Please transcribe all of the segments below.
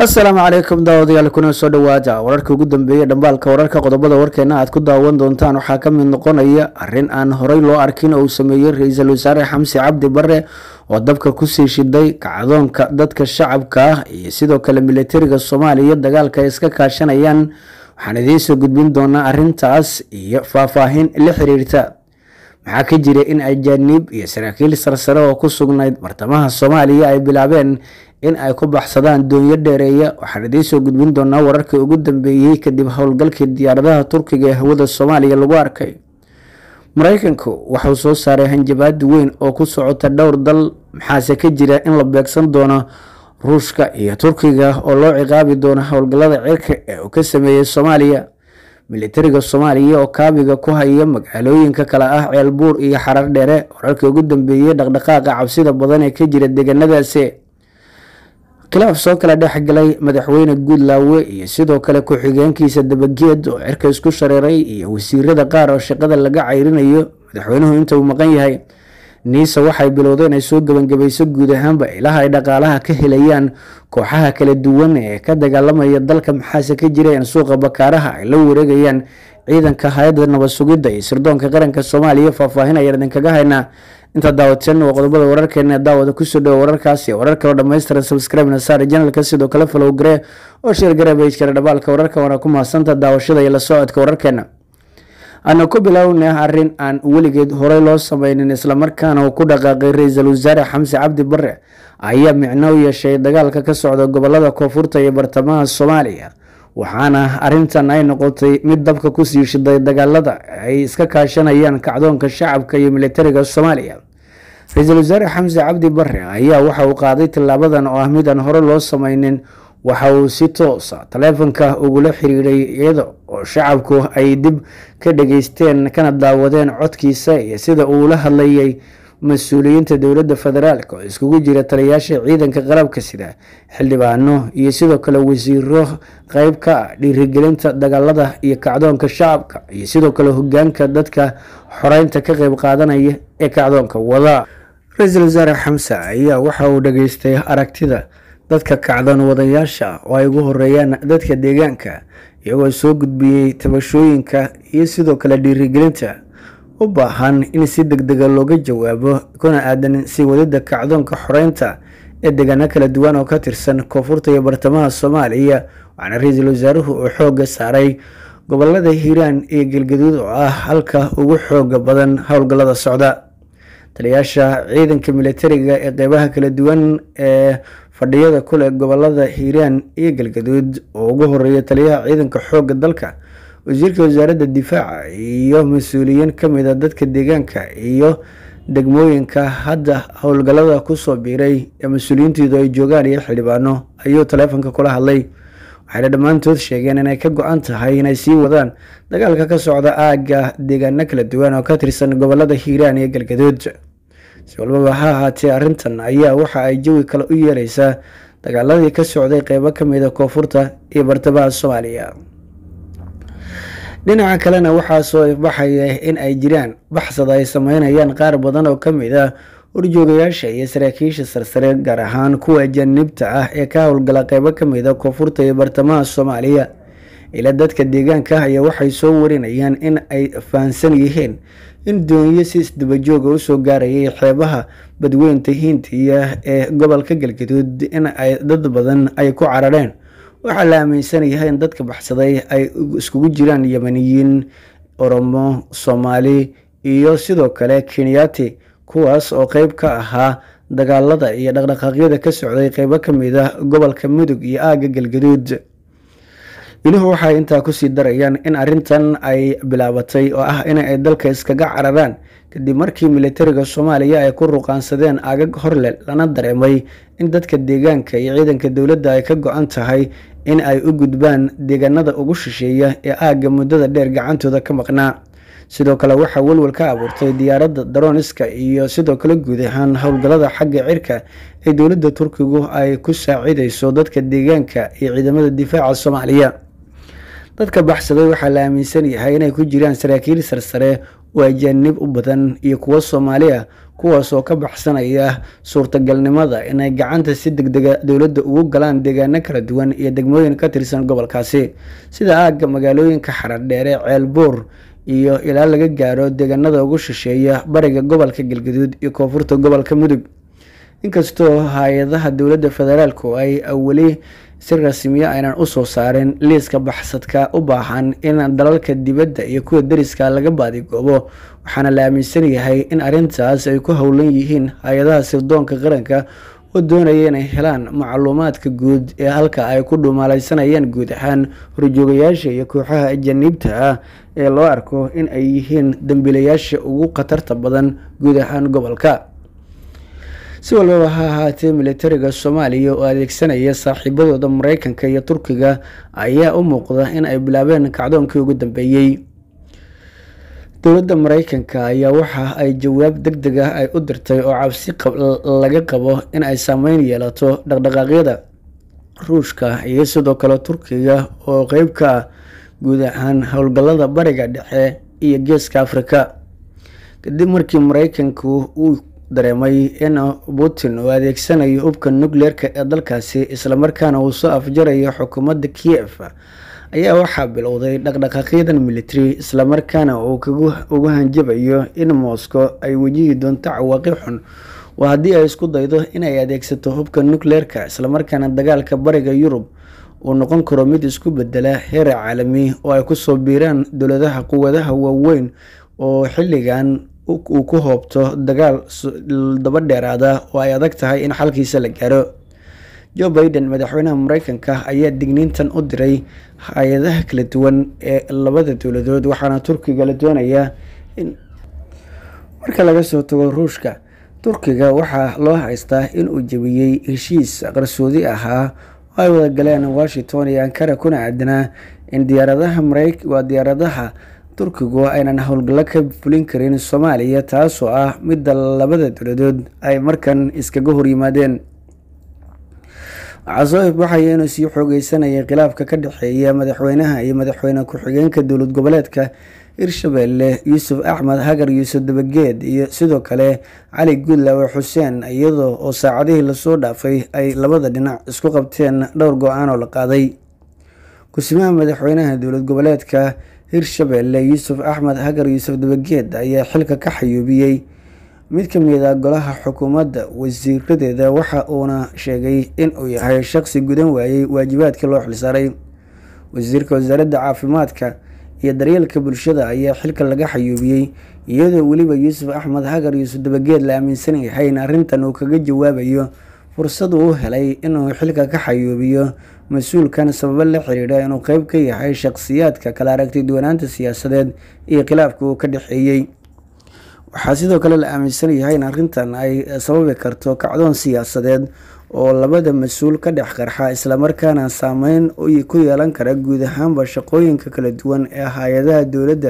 asalaamu calaykum daawadayaal kuna soo dhawaada wararka ugu dambeeyay dhambaalka wararka qodobada warkeena aad ku daawan doontaan waxaa ka mid noqonaya arrin aan horey loo arkin oo uu sameeyey ra-iisul wasaare xamsi cabdi bare oo dabka kusii shiday kacdoonka dadka shacabka ah iyo sidoo kale militariga soomaaliya dagaalka ay iska kaashanayaan waxaan idiin soo gudbin doonaa arrintaas iyo faahfaahin la xiriirta maxaa ka jira in ajaaniib iyo saraakiil sarsare oo ku sugnayd bartamaha soomaaliya ay bilaabeen in ay ku baxsadaan doonyo dheereeya waxaan idiin soo gudbin doonaa wararkii ugu dambeeyey kadib howlgalkii diyaaradaha turkiga ee hawada soomaaliya lagu arkay mareykanku waxauu soo saaray hanjabaad weyn oo ku socota dhowr dal maxaase ka jira in la beegsan doono ruushka iyo turkiga oo loo ciqaabi doono howlgallada cirka ee uu ka sameeyey soomaaliya militariga soomaaliya oo kaabiga ku haya magaalooyinka kale ah ceelbuur iyo xarar dheere wararkii ugu dambeeyey dhaqdhaqaaqa cabsida badan ee ka jira deegaanadaasi khilaaf soo kala dhexgalay madaxweyne guudlaawe iyo sidoo kale ku-xigeenkiisa dabageed oo cirka isku shareeray iyo wasiirada qaar oo shaqada laga cayrinayo madaxweynuhu inta uu maqan yahay niisa waxay bilowday inay soo gebangabayso guud ahaanba ilaha ay dhaqaalaha ka helayaan kooxaha kala duwan ee ka dagaalamaya dalka maxaase ka jira in suuqa bakaaraha ay la wareegayaan ciidanka hay-adda nabad sugidda iyo sirdoonka qaranka soomaaliya faahfaahin ayaan idinkaga haynaa intaa daawateen waa qodobada wararkeena daawada kusoo dhawo wararkaas iyo warar kaloo dhammaystiran subscribe-na saar janalka sidoo kale falow garee oo sheer garee bajkara dhabaalka wararka waana ku mahadsanta daawashada iyo la socodka wararkeena aana ku bilownay arrin aan weligeed horey loo sameynin islamarkaana uu ku dhaqaaqay ra-iisul wasaare xamsi cabdi bare ayaa micno u yeeshay dagaalka ka socda gobolada koonfurta iyo bartamaha soomaaliya waxaana arrintan ay noqotay mid dabka kusii shiday dagaalada ay iska kaashanayaan kacdoonka shacabka iyo militariga soomaaliya ra-iisul wasaare xamsi cabdi bare ayaa waxa uu qaaday tillaabadan oo ah mid aan hore loo sameynin waxa uu si toosa taleefanka ugula xiriiray iyada oo shacabku ay dib ka dhageysteen kana daawadeen codkiisa iyo sida uu la hadlayay mas-uuliyiinta dowladda federaalk oo iskugu jira taliyaasha ciidanka qalabka sida xildhibaano iyo sidoo kale wasiiro qeyb ka ah dhiirigelinta dagaalada iyo kacdoonka shacabka iyo sidoo kale hogaanka dadka xoreynta ka qeyb qaadanaya ee kacdoonka wada ra-iisul wasaare xamse ayaa waxa uu dhageystay aragtida dadka kacdoon wadayaasha oo ay ugu horeeyaan dadka deegaanka iyagoo soo gudbiyey tabashooyinka iyo sidoo kale dhiirigelinta u baahan in si deg dega looga jawaabo kuna aadan sii wadida kacdoonka xoreynta ee deegaano kala duwan oo ka tirsan koonfurta iyo bartamaha soomaaliya waxaana ra-iisul wasaaruhu uu xooga saaray gobolada hiiraan iyo galgaduud oo ah halka ugu xooga badan howlgallada socda taliyaasha ciidanka militariga ee qeybaha kala duwan ee fadhiyada kuleh gobolada hiiraan iyo galgaduud oo ugu horeeya taliyaha ciidanka xooga dalka wasiirka wasaaradda difaaca iyo mas-uuliyiin kamid a dadka deegaanka iyo degmooyinka hadda howlgallada kusoo biiray ee mas-uuliyiintoodu ay joogaan iyo xildhibaano ayuu taleefonka kula hadlay waxayna dhammaantood sheegeen inay ka go-an tahay inay sii wadaan dagaalka ka socda aagga deegaano kala duwan oo ka tirsan gobolada hiiraan iyo galgaduud si walbaba ha ahaatee arrintan ayaa waxa ay jawi kale u yeeleysaa dagaaladii ka socday qeybo kamid a koonfurta iyo bartamaha soomaaliya dhinaca kalena waxaa soo ifbaxaya in ay jiraan baxsad ay sameynayaan qaar badan oo kamid ah horjoogayaasha iyo saraakiisha sarsare gaar ahaan kuwa ajaanibta ah ee ka howlgala qeybo kamid a koonfurta iyo bartamaha soomaaliya ila dadka deegaanka ayaa waxay soo warinayaan in ay fahansan yihiin in doonyo si isdabajooga usoo gaarayay xeebaha badweynta hindiya ee gobolka galgaduud in ay dad badan ay ku carareen waxaa la aaminsan yahay in dadka baxsaday ay iskugu jiraan yemaniyiin oromo soomaali iyo sidoo kale kenyaati kuwaas oo qeyb ka ahaa dagaalada iyo dhaqdhaqaaqyada ka socday qeybo kamid ah gobolka mudug iyo aagga galgaduud iluhu waxay intaa kusii darayaan in arrintan ay bilaabatay oo ah in ay dalka iskaga cararaan kadib markii militariga soomaaliya ay ku ruqaansadeen aagag horle lana dareemay in dadka deegaanka iyo ciidanka dowladda ay ka go-an tahay in ay u gudbaan deegaanada ugu shisheeya ee aagga muddada dheer gacantooda ka maqnaa sidoo kale waxaa welwel ka abuurtay diyaaradda daroniska iyo sidoo kale guud ahaan howlgallada xagga cirka ee dowladda turkigu ay ku saacideyso dadka deegaanka iyo ciidamada difaaca soomaaliya dadka baxsaday waxaa la aaminsan yahay inay ku jiraan saraakiil sarsare oo ajaanib u badan iyo kuwo soomaali ah kuwaas oo ka baxsanaya suurtagalnimada inay gacanta si degdega dowladda ugu galaan deegaano kala duwan iyo degmooyin ka tirsan gobolkaasi sida aagga magaalooyinka xaradheere ceelbuur iyo ilaa laga gaaro deegaanada ugu shisheeya bariga gobolka galgaduud iyo koonfurta gobolka mudug inkastoo hay-adaha dowladda federaalku ay weli si rasmiya aynan usoo saarin liiska baxsadka u baahan in dalalka dibadda iyo kuwa deriska laga baadigoobo waxaana la aaminsan yahay in arrintaas ay ku howlan yihiin hay-adaha sirdoonka qaranka oo doonaya inay helaan macluumaadka guud ee halka ay ku dhumaalaysanayaan guud ahaan horjoogayaasha iyo kooxaha ajaniibta ah ee loo arko in ay yihiin dambiilayaasha ugu khatarta badan guud ahaan gobolka si walbaba ha ahaatee militariga soomaaliya oo adeegsanaya saaxiibadooda mareykanka iyo turkiga ayaa u muuqda in ay bilaabeen kacdoonkii ugu dambeeyey dowladda mareykanka ayaa waxa ay jawaab deg deg ah ay u dirtay oo cabsi laga qabo in ay saameyn yeelato dhaqdhaqaaqyada ruushka iyo sidoo kale turkiga oo qeyb ka ah guud ahaan howlgallada bariga dhexe iyo geeska afrika kadib markii mareykanku uu dareemay in putin uu adeegsanayo hubka nucleerka ee dalkaasi islamarkaana uu soo afjarayo xukuumadda kiev ayaa waxaa bilowday dhaqdhaqaaqyadan military islamarkaana uu ugu hanjabayo in moscow ay wajihi doonto cawaaqib xun oo haddii ay isku daydo inay adeegsato hubka nucleerka islamarkaana dagaalka bariga yurub uu noqon karo mid isku bedela heer caalami oo ay kusoo biiraan dowladaha quwadaha waaweyn oo xilligan uu ku hoobto dagaal daba dheeraada oo ay adag tahay in xalkiisa la gaaro joe biden madaxweynaha mareykanka ayaa digniintan u diray hay-adaha kala duwan ee labada dowladood waxaana turkiga la doonayaa in marka laga soo tago ruushka turkiga waxaa loo haystaa inuu jebiyey heshiis qarsoodi ahaa oo ay wada galeen washington iyo ankara kuna aadanaa in diyaaradaha marey waa diyaaradaha turkigu aynan howlgallo ka fulin karin soomaaliya taasoo ah midda labada dowladood ay markan iskaga horyimaadeen waxaa soo ifbaxaya inuu sii xoogeysanayay khilaafka ka dhexeeya madaxweynaha iyo madaxweyne ku-xigeenka dowlad goboleedka hirshabelle yuusuf axmed hagar yuusuf dabageed iyo sidoo kale cali guudlaawe xuseen iyadoo oo saacadihii lasoo dhaafay ay labada dhinac isku qabteen dhowr go-aan oo la qaaday ku-simaha madaxweynaha dowlad goboleedka hirshabelle yuusuf axmed hagar yuusuf dabageed ayaa xilka ka xayuubiyey mid ka mid a golaha xukuumadda wasiiradeeda waxa uuna sheegay inuu yahay shaqsi gudan waayey waajibaadkii loo xilsaaray wasiirka wasaaradda caafimaadka iyo daryeelka bulshada ayaa xilka laga xayuubiyey iyadoo weliba yuusuf axmed hagar yuusuf dabageed la aaminsan yahay in arrintan uu kaga jawaabayo fursad uu helay inuu xilka ka xayuubiyo mas-uulkan sababo la xiriira inuu qeyb ka yahay shaqsiyaadka kala aragtay duwanaanta siyaasadeed iyo khilaafka uu ka dhexeeyey waxaa sidoo kale la aaminsan yahay in arrintan ay sababi karto kacdoon siyaasadeed oo labada mas-uul ka dhex qarxa islamarkaana saameyn ku yeelan kara guud ahaanba shaqooyinka kala duwan ee hay-adaha dowladda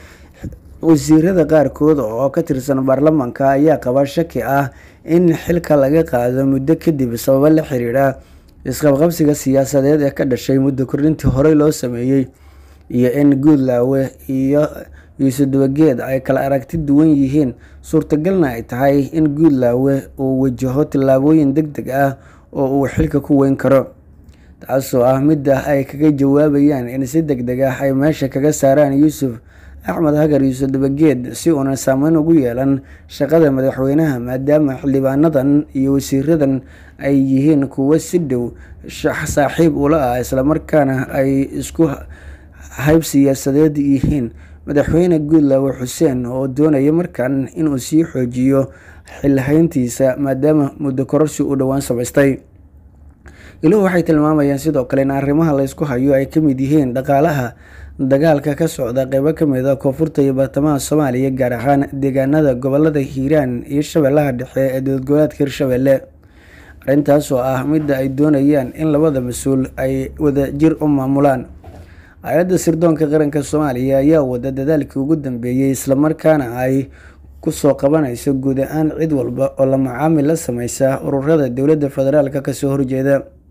wasiirada qaarkood oo ka tirsan baarlamaanka ayaa qaba shaki ah in xilka laga qaado muddo kadib sababo la xiriira isqabqabsiga siyaasadeed ee ka dhashay muddo kordhintii horey loo sameeyey iyo in guudlaawe iyo yuusuf dabageed ay kala aragti duwan yihiin suurtagalna ay tahay in guudlaawe uu wajaho tillaabooyin deg deg ah oo uu xilka ku weyn karo taasoo ah midda ay kaga jawaabayaan in si deg deg ah ay meesha kaga saaraan yuusuf axmed hagar yuusuf dabageed si uunan saameyn ugu yeelan shaqada madaxweynaha maadaama xildhibaanadan iyo wasiiradan ay yihiin kuwo si dhow saaxiib ula ah islamarkaana ay isku hayb siyaasadeed yihiin madaxweyne guudlaawe xuseen oo doonaya markan inuu sii xoojiyo xilhayntiisa maadaama muddo kororsi uu dhowaan samaystay iluhu waxay tilmaamayaan sidoo kale in arrimaha laysku hayo ay ka mid yihiin dhaqaalaha dagaalka ka socda qeybo ka mid a koonfurta iyo bartamaha soomaaliya gaar ahaan deegaanada gobolada hiiraan iyo shabeellaha dhexe ee dowlad goboleedka hirshabelle arrintaas oo ah midda ay doonayaan in labada mas-uul ay wada jir u maamulaan hay-adda sirdoonka qaranka soomaaliya ayaa wada dadaalkii ugu dambeeyey islamarkaana ay kusoo qabanayso guud ahaan cid walba oo la macaamil la sameysa ururada dowladda federaalk kasoo horjeeda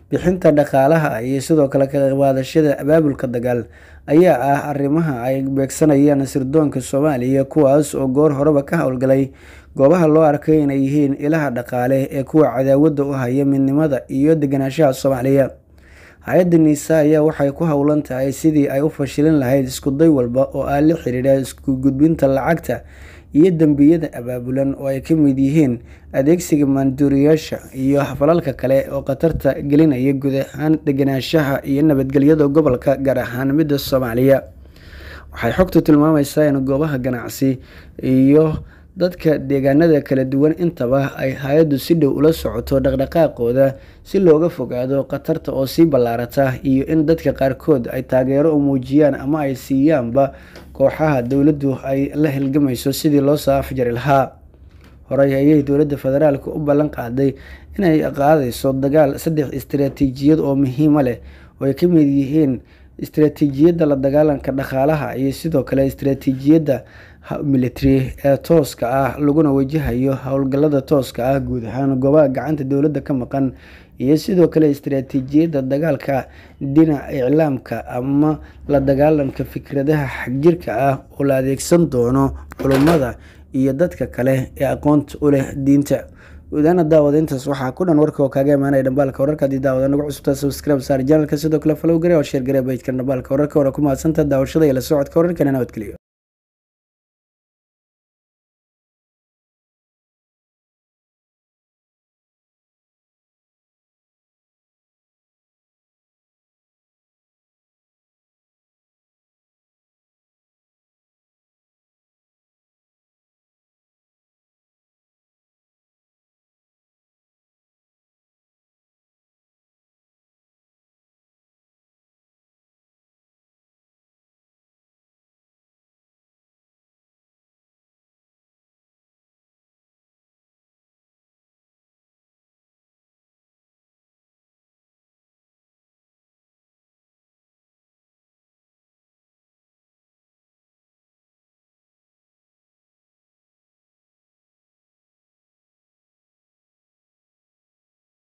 bixinta dhaqaalaha iyo sidoo kale ka qaybqaadashada abaabulka dagaal ayaa ah arrimaha ay beegsanayaan sirdoonka soomaaliya kuwaas oo goor horeba ka howlgalay goobaha loo arkay inay yihiin ilaha dhaqaale ee kuwa cadaawadda u haya midnimada iyo deganaanshaha soomaaliya hay-adda niisa ayaa waxay ku howlan tahay sidii ay u fashilin lahayd iskuday walba oo ah la xiriira isku gudbinta lacagta iyo dembiyada abaabulan oo ay ka mid yihiin adeegsiga maanduuriyaasha iyo falalka kale oo khatarta gelinaya guud ahaan deganaanshaha iyo nabadgelyada gobolka gaar ahaan midda soomaaliya waxay xogtu tilmaamaysaa in goobaha ganacsi iyo dadka deegaanada kala duwan intaba ay hay-addu si dhow ula socoto dhaqdhaqaaqooda si looga fogaado khatarta oo sii ballaarata iyo in dadka qaarkood ay taageero u muujiyaan ama ay siiyaanba kooxaha dowladdu ay la hilgamayso sidii loo soo afjari lahaa horey ayay dowladda federaalk u ballan qaaday inay qaadayso dagaal saddex istaraatiijiyad oo muhiima leh oo ay ka mid yihiin istaraatiijiyadda la dagaalanka dhaqaalaha iyo sidoo kale istaraatiijiyadda military ee tooska ah laguna wajahayo howlgallada tooska ah guud ahaan goobaha gacanta dowladda ka maqan iyo sidoo kale istaraatiijiyadda dagaalka dhinaca iclaamka ama la dagaalanka fikradaha xagjirka ah oo la adeegsan doono culummada iyo dadka kale ee aqoonta u leh diinta guudaana daawada intaas waxaa ku dhan warka oo kaaga imaanaya dhambaalka wararka haddii daawada nagu cusubtaa subscribe saar janalka sidoo kale follow gare oo sheer gare bajka dhambaalka wararka hore ku mahadsantaha daawashada iyo la socodka wararkana nabadgeliyo